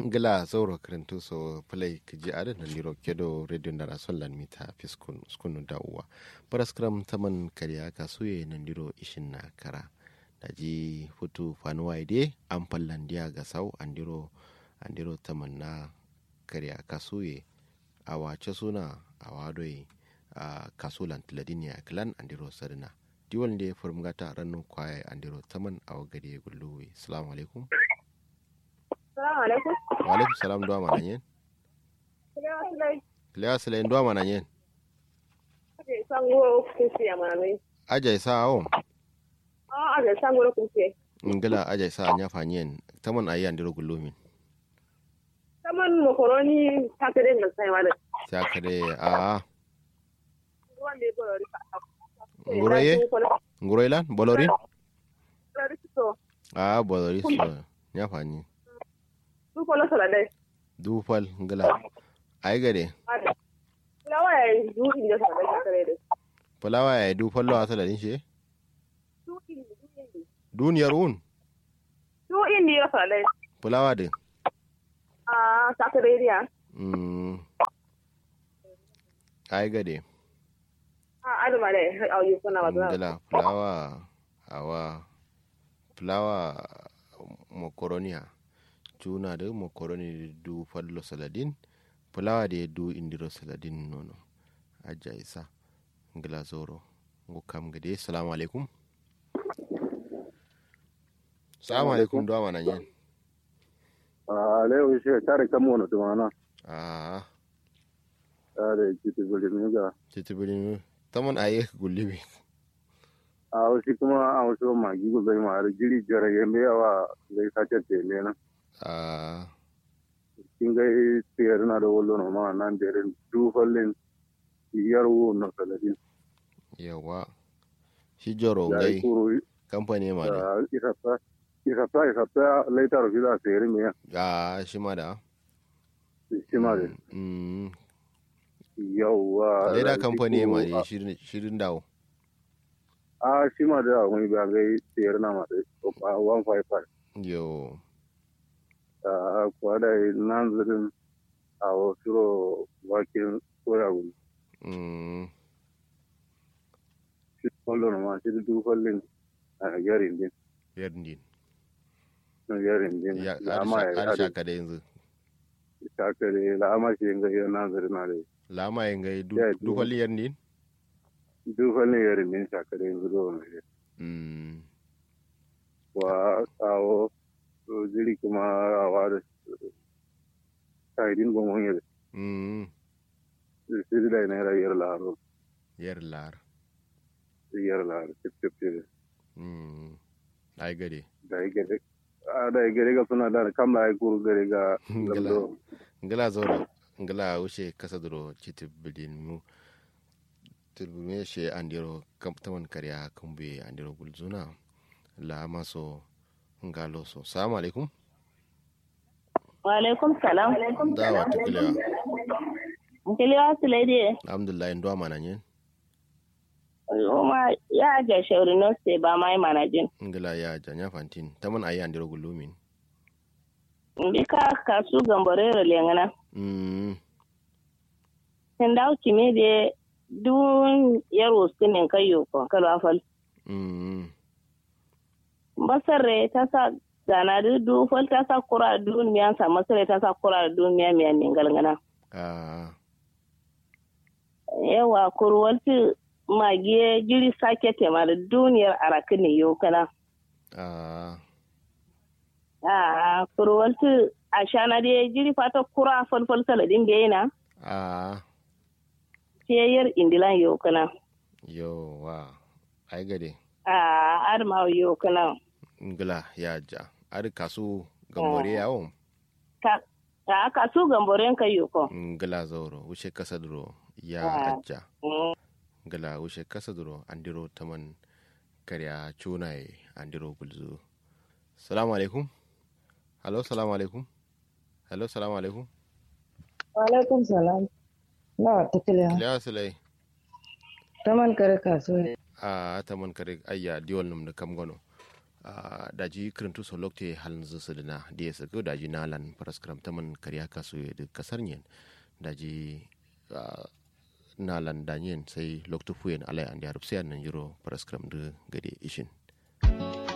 gila zauro karantu so play kiji ada na liro kedo radio na rason lan mita fiskun skunu da uwa paraskram taman kariya kasuye na liro ishin na kara daji futu fanuwa ide an fallan diya ga sau andiro andiro taman na kariya kasuye a wace suna a wadoi a kasulan tiladiniya klan andiro sarina diwal da ya furmgata ranar kwaye andiro taman a wagare gulluwe salamu alaikum Salamu alaikum. wa alaikum salam duwa mana yen kilewa sila duwa mana yen Sango kusi ya manoi. ajay sa awon Ah, aga sango kusi. ngila ajay sa nya fanyen taman ayi andiro gullumin Saman makaroni ta kare da sai wala. ta kade a Wanda ya bari ka. nguroye nguroye lan bolorin Bari to. a bolori so nya fanyi Su ko la sala dai. dufal ngila ay gade Ada. Lawa ya yi du inda sala dai kare da. fulawa ya dufal lo asala din she Du inda du inda. duniyar un Du inda ya sala dai. fulawa de Ah, ta kare dia. mm ay gade Ah, ada ma dai. Au yi kuna ba. ngila fulawa awa fulawa mokoronia cuna da mokoroni du fallo saladin fulawa da du indiro saladin nono aja isa ngila zoro ngo kam gade salamu alaikum salamu alaikum do mana yen a leo shi tare kan mu to mana ah tare kiti gole mi ga titibiri tamon aye gullibi a wasu kuma a wasu magi go bai ma jiri jara yembe yawa zai sace te ne na ah kin ga tiyar na da wallo no ma nan da rin du fallin yar wo no saladin yawa shi joro ya gai kuru kamfani ma ne da isafta isafta isafta laitar fi da sayar me ah shi ma da shi ma da mm yawa leda kamfani ma ne shirin shirin dawo a shi ma da wani ba gai sayar na ma da 155 yo a kwada nan zirin a wasu wakin koya gudu mm shi kwallon ma shi duk kwallon a yarin din yardin na yarin din ya lama ya arsha yada ka da yanzu shakare lama shi yin gayar nan zirin na da lama yin gai Ya, dukkan yardin duk kwallon yarin din shakare yanzu da wani shi mm wa kawo jiri kuma a wada shahidin gomon yadda mm shi da yana yar laro yar lar yar laro tip tip tip mm ai gade da ya gare a da ya gare ga suna da kamla ya kuru gare ga lamdo ngala zoro ngala wuce kasa duro chiti bidin mu tilbume she andiro kam taman karya kumbe andiro gulzuna la maso ngalo so salamu alaikum Wa alaikum salam. dawa tukilewa Kiliwa su lady. alhamdulillah ndo mana nyen Oma ya ga shauri no sai ba mai manajin. ngala ya janya fantin taman ayi andiro gulumin Ndika kasu gamborero lengana. mm Tendau kimi de dun yaro sinin kayo ko kalwa fal. mm Basarre ta sa gana du du fal ta sa kura dun miyan sa masare ta sa kura dun miyan miyan min galgana. ah Yawa kurwalti magiye jiri sake tema da duniyar arakini yau kana. ah Ah kurwalti a shana de jiri fata kura fal fal saladin da yana. ah Ciyayar indilan yau kana. yo wa ai gade Ah arma yau kana. ngala ya ja ar kasu gambore yawo Ka ta kasu gamboren kayo ko. ngala zoro wuce kasa duro ya Ah. ajja Mm. ngala wuce kasa duro andiro taman karya cunaye andiro gulzu salamu alaikum hello salamu alaikum hello salamu alaikum Walaikum salam. Na tattaliya. kiliya silai Taman kare kasuwa. a taman kare ayya diwal num da kam gono Uh, daji kirintu so lokte halin zusu dina da ya sako daji nalan paraskram taman kariya kasu da kasar yin daji uh, nalan danyen sai loktu fuyen alai an da harfsiyan nan yiro paraskram da gade ishin